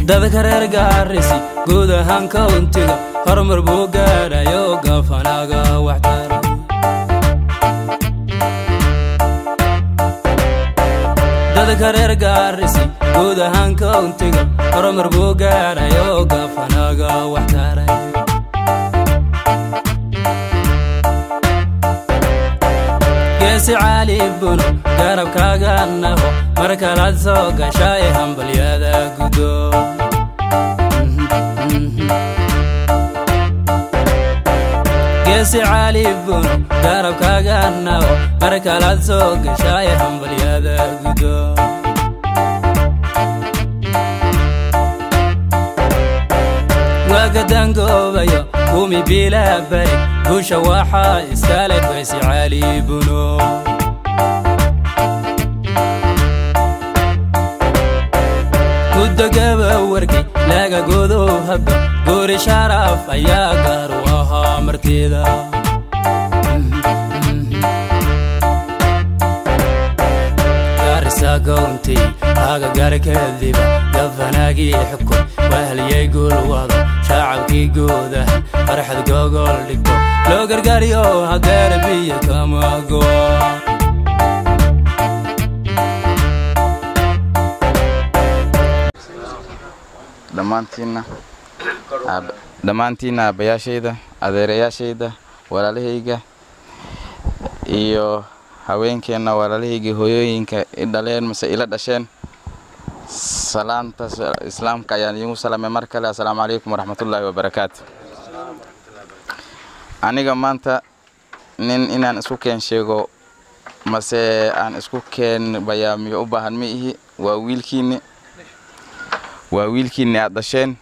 dadka reer gaarisi guud ahaan kauntiga horumar buu gaadhayo gafanaaga waxtara dadka reer gaarisi guud ahaan kauntiga horumar buu gaadhayo gafanaaga waxtaray geesi caali buno garabkaaga naqo mar kalaad soo gashay hambalyada gudo geesi caali buno garabkaaga naqo mar kalaad soo gashay hambalyada gudo waagadangoobayo kumi bilaa bari guusha waxaa iskale geesi caali buno gudogaba warkay laga godow habba goori sharaf ayaa gaar u ahaa martida gaarisa gownti agagarkadiba gafanaagii xukun wahliyay guul wado shacabkii guudahan farxad gogol dhigto loo gargaariyo hadeer biyo kama goa dhammaantiinna dhammaantiinna aabbayaashayda adeerayaashayda walaalahayga iyo haweenkeenna walaalahayga hooyooyinka i dhaleen mase ila dhasheen salaanta islaamka ayaan iigu salamay mar kale assalaamu calaykum waraxmatullaahi wabarakaatu aniga maanta nin inaan isku keen sheego mase aan isku keen bayaamiyo u baahan ma ihi waa wiilkiinni waa wiilkiinni aad dhasheen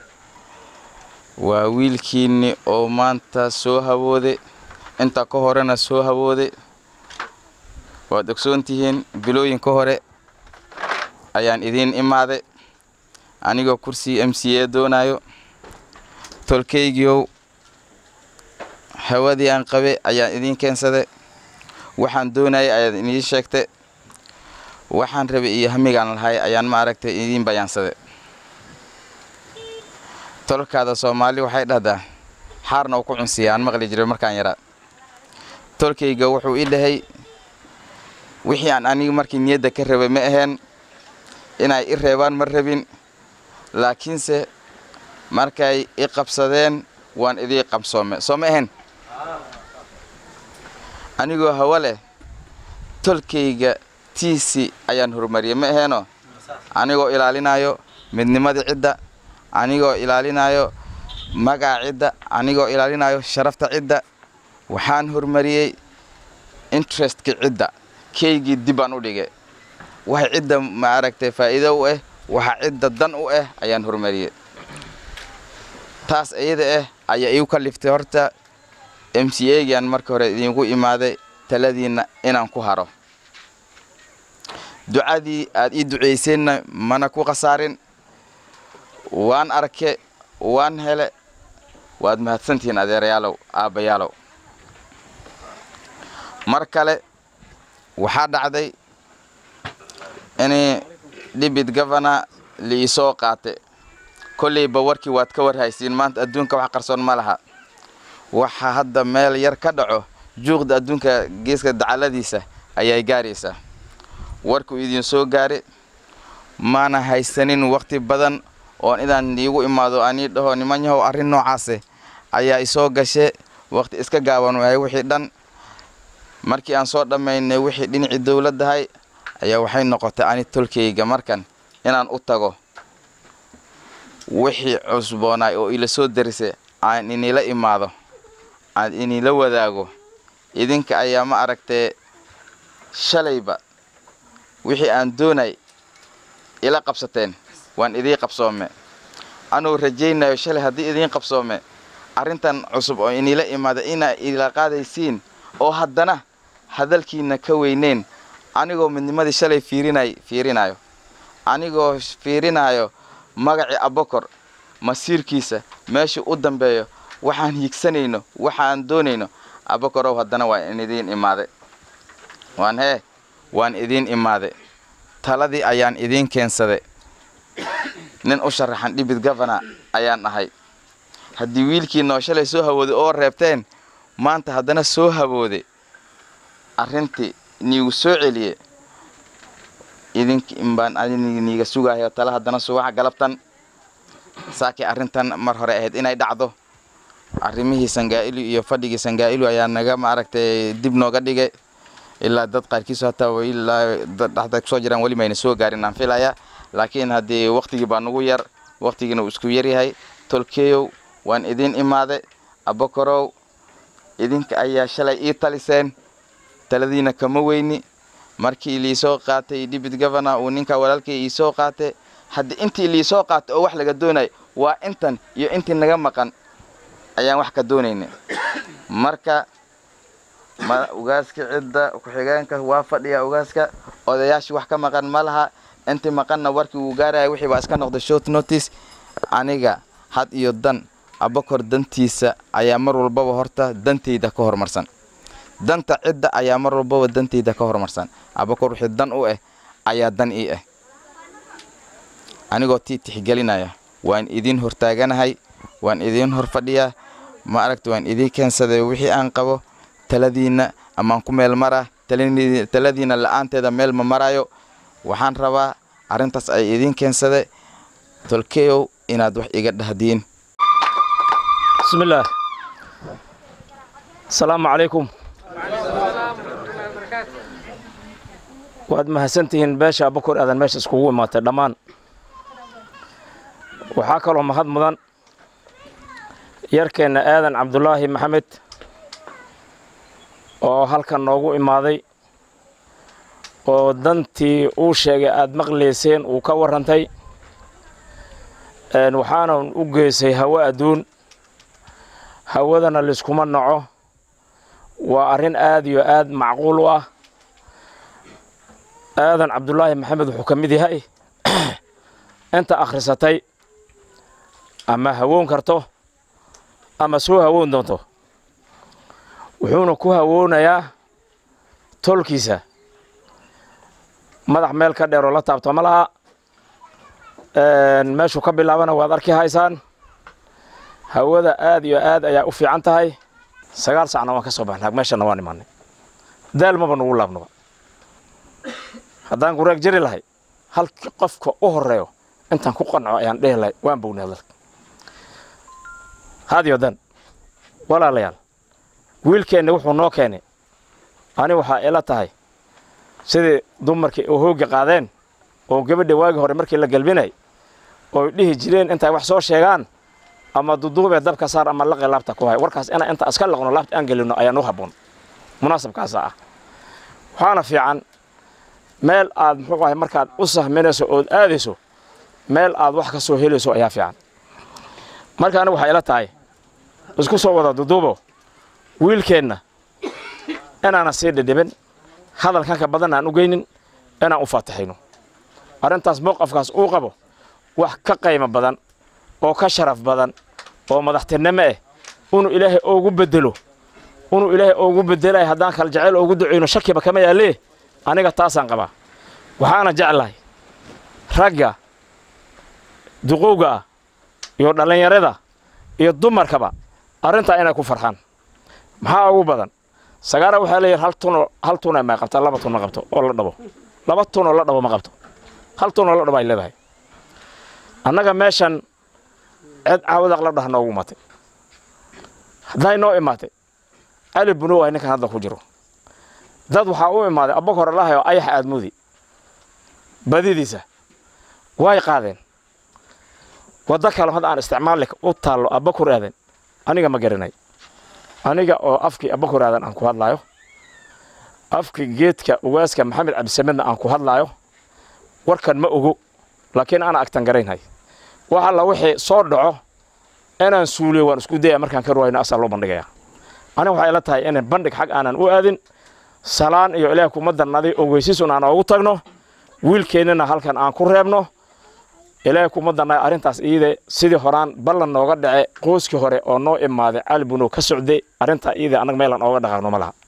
waa wiilkiinni oo maanta soo hawooday inta ka horena soo hawooday waad ogsoon tihiin bilooyin ka hore ayaan idiin imaaday anigoo kursi m c a doonayo tolkaygiiow hawadii aan qabe ayaan idiin keensaday waxaan doonayay ayaad idiin sheegtay waxaan rabay iyo hamigaan lahay ayaan ma aragtay idiin bayaansaday tolkaada soomaali waxay dhahdaa xaarna uu ku cunsiya aan maqli jiray markaan yaraa tolkayga wuxuu ii dhahay wixii aan aniga markii niyadda ka rabay ma aheen inay i reebaan ma rabin laakiinse markay i qabsadeen waan idii qabsoome soo ma ahayn anigoo hawo leh tolkayga tiisi ayaan horumariyey ma aheeno anigoo ilaalinayo midnimadii cidda anigoo ilaalinayo magaca cidda anigoo ilaalinayo sharafta cidda waxaan horumariyey interestka cidda kaygii dibbaan u dhigay waxa cidda ma aragtay faa'iido u ah waxa cidda dan u ah ayaan horumariyey taas iyada ah ayaa iigu kaliftay horta m c agaan marka hore idiinku imaaday taladiinna inaan ku haro ducadii aad ii ducayseenna mana ku khasaarin waan arke waan hele waad mahadsantihiin adeerayaalow aabbayaalow mar kale waxaa dhacday inay dhibid gofana liisoo qaate kolleyba warkii waad ka warhaysiin maanta adduunka wax qarsoon ma laha waxa hadda meel yar ka dhaco juuqda adduunka geeska dacaladiisa ayay gaaraysaa warkuu idiin soo gaari maana haysanin wakhti badan oon inaan iigu imaado anii dhaho niman yahow arrin noocaase ayaa isoo gashe wakhti iska gaaban wahay wixii dhan markii aan soo dhammaynay wixii dhinacii dowladdahay ayaa waxay noqotay ani tolkayga markan inaan u tago wixii cusboonaay oo ila soo darisay aan inila imaado aan inila wadaago idinka ayaa ma aragtee shalayba wixii aan doonay ila qabsateen waan idii qabsoome anuu rajaynayo shalay haddii idiin qabsoome arrintan cusub oo inila imaada inaa ila qaadaysiin oo haddana hadalkiina ka weyneyn anigoo midnimadii shalay fiirinay fiirinayo anigoo fiirinayo magacii abokor masiirkiisa meeshuu u dambeeyo waxaan hiigsanayno waxaan doonayno abokorow haddana waan idiin imaaday waan hee waan idiin imaaday taladii ayaan idiin keensaday nin u sharaxan dhibid gavana ayaan ahay haddii wiilkii noo shalay soo hawooday oo reebteen maanta haddana soo hawooday arrintii niigu soo celiye idinki inbaan niiga sugahayo tale haddana subaxa galabtan saakii arrintan mar hore ahayd inay dhacdo arrimihii sangaa'ilu iyo fadhigii sangaa'ilu ayaa naga maaragtay dib nooga dhigay ilaa dad qaarkiisu hataa ilaa dhexda kusoo jiraan weli mayna soo gaarin aan filaya laakiin haddii waktigii baa nagu yar waktigiina uu isku yaryahay tolkeeyow waan idin imaade abakorow idinka ayaa shalay ii taliseen taladiina kama weyni markii liisoo qaatay dibit governor uu ninka walaalkay iisoo qaatay haddii intii liisoo qaatay oo wax laga doonay waa intan iyo intii naga maqan ayaan wax ka doonayna marka ma ugaaska cidda ku-xigeenka waa fadhiya ugaaska odayaashii wax ka maqan ma laha intii maqanna warkii uu gaaraya wixii baa iska noqday short notice aniga had iyo dan abakor dantiisa ayaa mar walbaba horta dantayda ka horumarsan danta cidda ayaa mar walbaba dantayda ka horumarsan abakor wixii dan u ah ayaa dan ii ah anigoo tii tixgelinaya waan idiin hortaaganahay waan idiin hor fadhiyaa ma aragta waan idiin keensaday wixii aan qabo taladiinna amaan ku meel maraa taladiinna la'aanteeda meel ma marayo waxaan rabaa arrintaas ay idiin keensade tolkeyow inaad wax iga dhahdiin bismillaah asalaamu calaykum waad mahadsantihiin beesha abakor aadan meesha iskugu imaatay dhammaan waxaa kaloo mahad mudan yarkeenna aadan cabdulaahi maxamed oo halkan noogu imaaday oo dantii uu sheegay aad maqlayseen uu ka warrantay waxaana u geysay hawo adduun hawadana layskuma naco waa arrin aad iyo aad macquul u ah aadan cabdulaahi maxamed wuxuu ka mid yahay inta akhrisatay ama hawoon karto ama soo hawoon doonto wuxuuna ku hawoonayaa tolkiisa madax meel ka dheeroo la taabto ma laha meeshuu ka bilaabana waad arki haysaan hawada aad iyo aad ayaa u fiican tahay sagaal sacna waan ka soo baxnay meeshana waan imaanay daal maba nugu laabnaba haddaan guraag jari lahay halki qofka u horeeyo intaan ku qanco ayaan dhehi lahay waan bognay hadalka haadiyo dan walaalayaal wiilkeenna wuxuu noo keenay ani waxaa ila tahay sidii dumarkii oo hoogga qaadeen oo gabadha waagi hore markii la galbinay ooy dhihi jireen intay wax soo sheegaan ama duduubee dabka saar ama laqi laabta ku hay warkaas inaan inta iska laqno laabta aan gelino ayaan u habboon munaasabkaasa ah waxaana fiican meel aad muxuu ahay markaad u sahminayso ood aadayso meel aad wax ka soo helayso ayaa fiican marka anigu waxay ila tahay isku soo wada duduubo wiilkeenna inaana sii dhidhibin hadalkan ka badan aan u geynin inaan u faatixayno arrintaas mowqafkaas uu qabo wax ka qaymo badan oo ka sharaf badan oo madaxtinimo ah inuu ilaahay oogu bedelo inuu ilaahay oogu bedelay haddaan kala jecel oogu ducayno shakiba kama yaallee aniga taasaan qabaa waxaana jeclahay ragga duqowga ah iyo dhallinyarada iyo dumarkaba arrintaa inay ku farxaan maxaa ugu badan sagaara waxaa leeyahay hal tunoo hal tuna may qabtaa laba tun ma qabto oo la dhabo laba tun oo la dhabo ma qabto hal tun oo la dhabo ay leedahay annaga meeshan cid caawadaq la dhah noogu imaatay hadday noo imaatay cali bunow ay ninkan hadda ku jiro dad waxaa u imaaday abakor allahay oo ayax aadmoodi badidiisa way qaadeen waddo kale hadda aan isticmaali u taallo abakor aadan aniga ma garanay aniga oo afkii abakor aadan aan ku hadlaayo afkii geedka ugaaska maxamed cabdisamedna aan ku hadlaayo warkan ma ogo laakiin ana agtan garaynhay wax alla wixii soo dhaco inaan suuliyo waan isku daya markaan ka ruwayno asaa loo bandhigaya aniga waxay ila tahay inaan bandhig xag aanan u aadin salaan iyo ilaah kuma darnaday ogeysiisun aan oogu tagno wiilkeennana halkan aan ku reebno ilaahay kuma darnay arrintaas iide sidii horaan ballan nooga dhace qooskii hore oo noo imaaday cali bunow ka socday arrintaa iide annaga meelaan ooga dhaqaaqno ma laha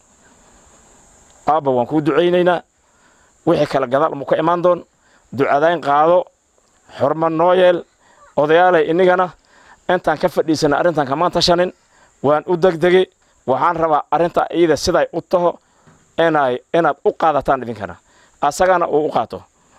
aabba waan kuu ducaynaynaa wixii kale gadaal mu ka imaan doon ducadayn qaado xorma noo yeel odayaalay inigana intaan ka fadhiisana arrintan kamaan tashanin waan u degdegay waxaan rabaa arrinta iyada siday u taho inay inaad u qaadataan idinkana asagana uu u qaato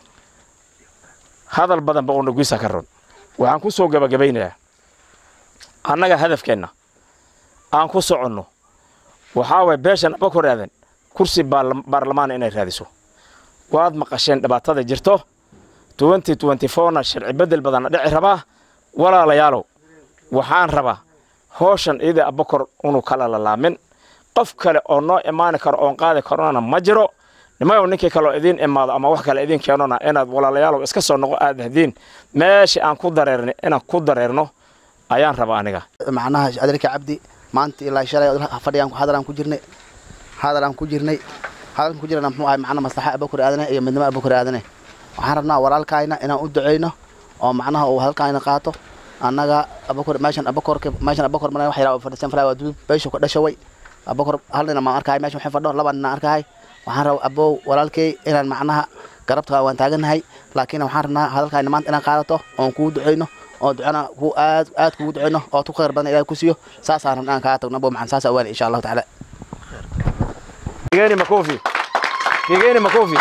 hadal badanba oo naguisa ka ron waxaan ku soo gebagabaynayaa annaga hadafkeenna aan ku soconno waxaa waye beeshan abakor aadan kursi baarlamaan inay raadiso waad maqasheen dhibaatada jirto twenty twenty fourna sharci beddel badanna dhici rabaa walaalayaalow waxaan rabaa howshan iyada abakor unu kala lalaamin qof kale oo noo imaani karo oon qaadi karona ma jiro nimayow ninkii kaloo idiin imaado ama wax kale idiin keenona inaad walaalayaalow iska soo noqo aad dahdiin meeshii aan ku dareerna inaan ku dareerno ayaan rabaa aniga macnaha adeerka cabdi maanta ilaa shalay fadhigaan hadalaan ku jirnay hadalaan ku jirnay hadalkan ku jirana muxuu ahay macnaha maslaxa abakor aadane iyo midnimo abakor aadane waxaan rabnaa walaalkayna inaan u duceyno oo macnaha uu hadalkayna qaato annaga abakor meeshan abakorka meeshan abakor mana wax yaraa fadhisan falaa waa duub beesha ku dhashaway abakor hal nina maan arkahay meeshan waxay fadho laba nina arkahay waxaan rabaa abow walaalkay inaan macnaha garabta waan taaganahay laakiin waxaan rabnaa hadalkayna maanta inaan qaadato oon kuu duceyno oo ducana ku aad aad kugu duceyno oo tu khayr badan ilahay ku siiyo saasaan rabnaa inaan kaa tagno abo maxan saas awaali insha allahu tacaala Kigeni makofi. Kigeni makofi.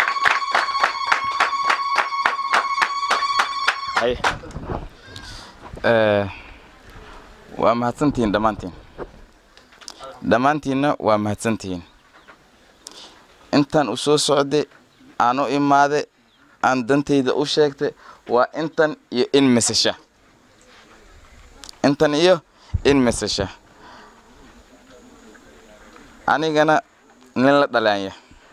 Hay. Eh, waa mahadsantihiin dhammaantiin dhammaantiinna waa mahadsantihiin intaan u soo socday aan u imaaday aan dantayda u sheegtay waa intan iyo in mesesha intan iyo in mesesha anigana nin la dhalaanya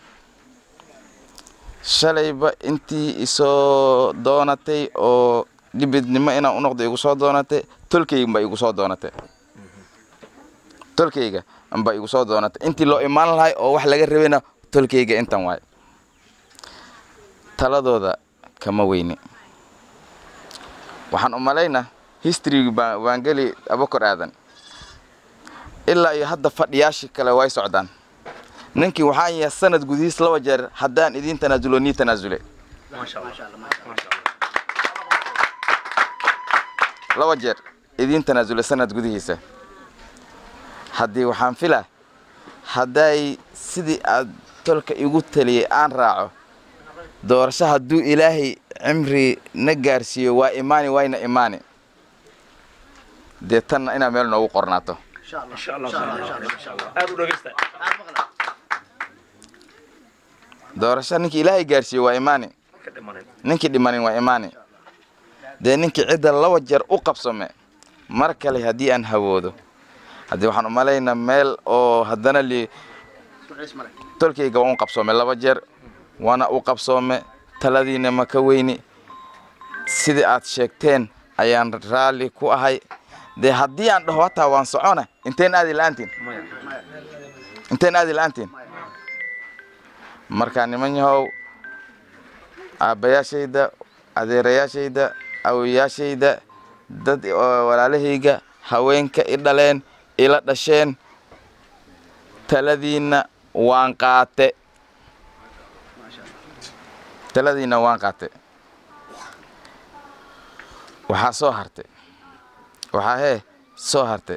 shalayba intii isoo doonatay oo dhibidnimo inaan u noqdo igu soo doonatay tolkayga baa igu soo doonatay tolkayga baa igu soo doonatay intii loo imaan lahay oo wax laga rabayna tolkayga intan waay taladooda kama weyni waxaan u malaynaa historygi baa waan geli abakor aadan ilaa iyo hadda fadhiyaashii kale way socdaan ninkii waxaan yahay sanad gudihiis laba jeer haddaan idiin tanaasulo nii tanaasule laba jeer idiin tanaasule sanad gudihiisa haddii waxaan filaa hadday sidii aad tolka igu taliyey aan raaco doorasho hadduu ilaahay cimri na gaarsiiyo waa imaani wayna imaani dee tanna inaa meel noogu qornaato doorasho ninkii ilaahay gaarsiiyo waa imaani ninkii dhimanin waa imaani dee ninkii cidda laba jeer u qabsame mar kale haddii aan hawoodo haddii waxaan u malaynaa meel oo haddana li tolkayga waan u qabsoome laba jeer waana u qabsoome taladiina ma ka weyni sidii aad sheegteen ayaan raalli ku ahay dee haddii aan dhaho hataa waan socona inteen aadi la-aantiin inteen aadi la-aantiin markaa niman yahow aabbayaashayda adeerayaashayda awoyaashayda dad oo walaalahayga haweenka i dhaleen ila dhasheen taladiinna waan qaate taladiinna waan qaate waxaa soo hartay waxaa hee soo hartay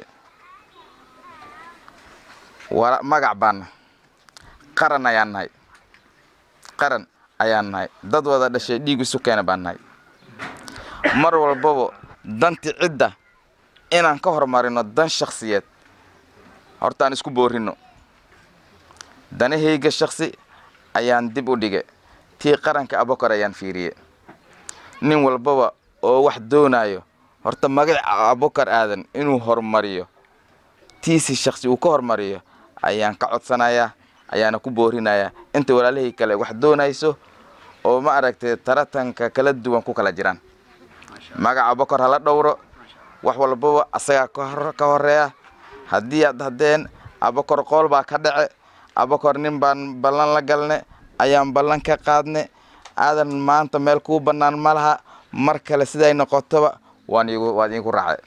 wala magac baanna qaran ayaan nahay qaran ayaan nahay dad wada dhashay dhiig isu keena baan nahay mar walbaba danti cidda inaan ka hormarino dan shakhsiyeed horta aan isku boorino danahayga shakhsi ayaan dib u dhigay tii qaranka abokor ayaan fiiriye nin walbaba oo wax doonayo horta magac abokar aadan inuu horumariyo tiisi shakhsi uu ka hormariyo ayaan ka codsanayaa ayaana ku boorinayaa inta walaalahii kale wax doonayso oo ma aragtay taratanka kala duwan ku kala jiraan magaca abokor hala dhowro wax walbaba asagaa ka horeeya haddii aad haddeen abokor qool baa ka dhace abokor nin baan ballan la galne ayaan ballan ka qaadne aadan maanta meel kuu bannaan ma laha mar kale siday noqotoba waan igu waad iigu raacay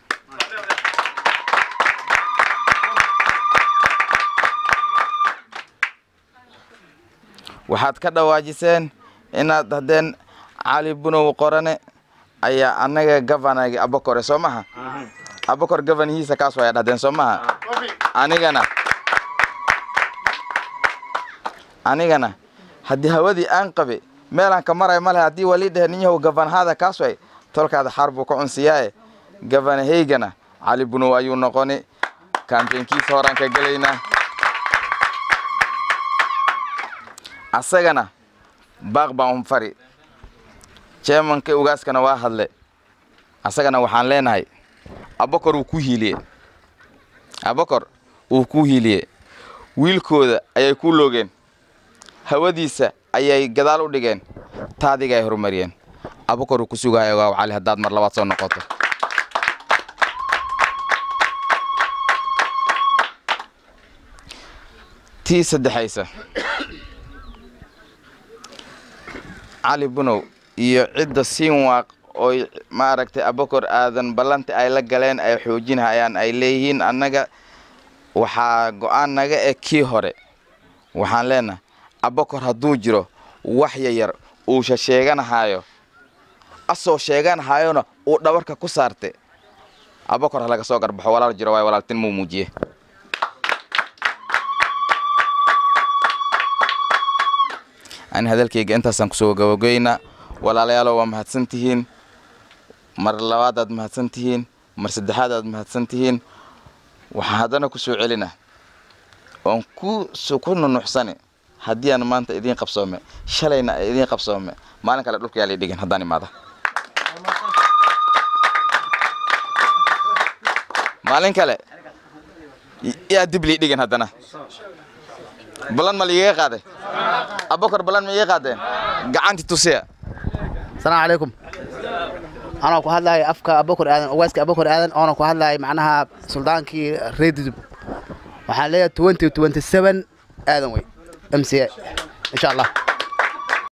waxaad ka dhawaajiseen inaad haddeen cali bunow qorane ayaa annaga gavanagi abokore soo maha abokor gavanihiisa kaas waya dhahdeen soo maha anigana anigana haddii hawadii aan qabe meelaan ka maray male haddii walii dhehe nin yahow gavanahada kaas way tolkaada xaar buu ka cunsiyaaye gavanahaygana cali bunow ayuu noqoni kaambeynkiisa horaan ka gelaynaa asagana baaq baan un fari jeemanka ugaaskana waa hadle asagana waxaan leenahay abokor wuu ku hiiliye abokor wuu ku hiiliye wiilkooda ayay ku loogeen hawadiisa ayay gadaal u dhigeen taadiga ay horumariyeen abokor wuu ku sugahay ogaaw cali haddaad mar labaad soo noqoto tii saddexaysa cali bunow iyo cidda siinwaaq oo maaragtay abokor aadan ballanta ay la galeen ay xoojinhayaan ay leeyihiin annaga waxaa go-aan naga eg kii hore waxaan leenahay abokor hadduu jiro wax yayar uusha sheeganahaayo asoo sheeganahayona uu dhabarka ku saarte abokor ha laga soo garbaxo walaal jiro waay walaaltinimuu muujiye ani hadalkayga intaasaan kusoo gabagoynaa walaalayaalo waa mahadsan tihiin mar labaadaad mahadsan tihiin mar saddexaadaad mahadsan tihiin waxaan haddana ku soo celina oon ku ku nunuxsani haddii aan maanta idiin qabsoome shalayna idiin qabsoome maalin kale dhulka yaa lay dhigin haddaan imaada maalin kale yaa dib lii dhigin haddana balan ma liigaga qaaday abokor balan ma iga qaadeen gacanti tusiya asalaamu calaykum anoo ku hadlahay afka abokor aadan owaaska abokor aadan oona ku hadlahay macnaha suldaankii reedidub waxaan leeyahay twenty twenty seven aadan wey m c a insha allah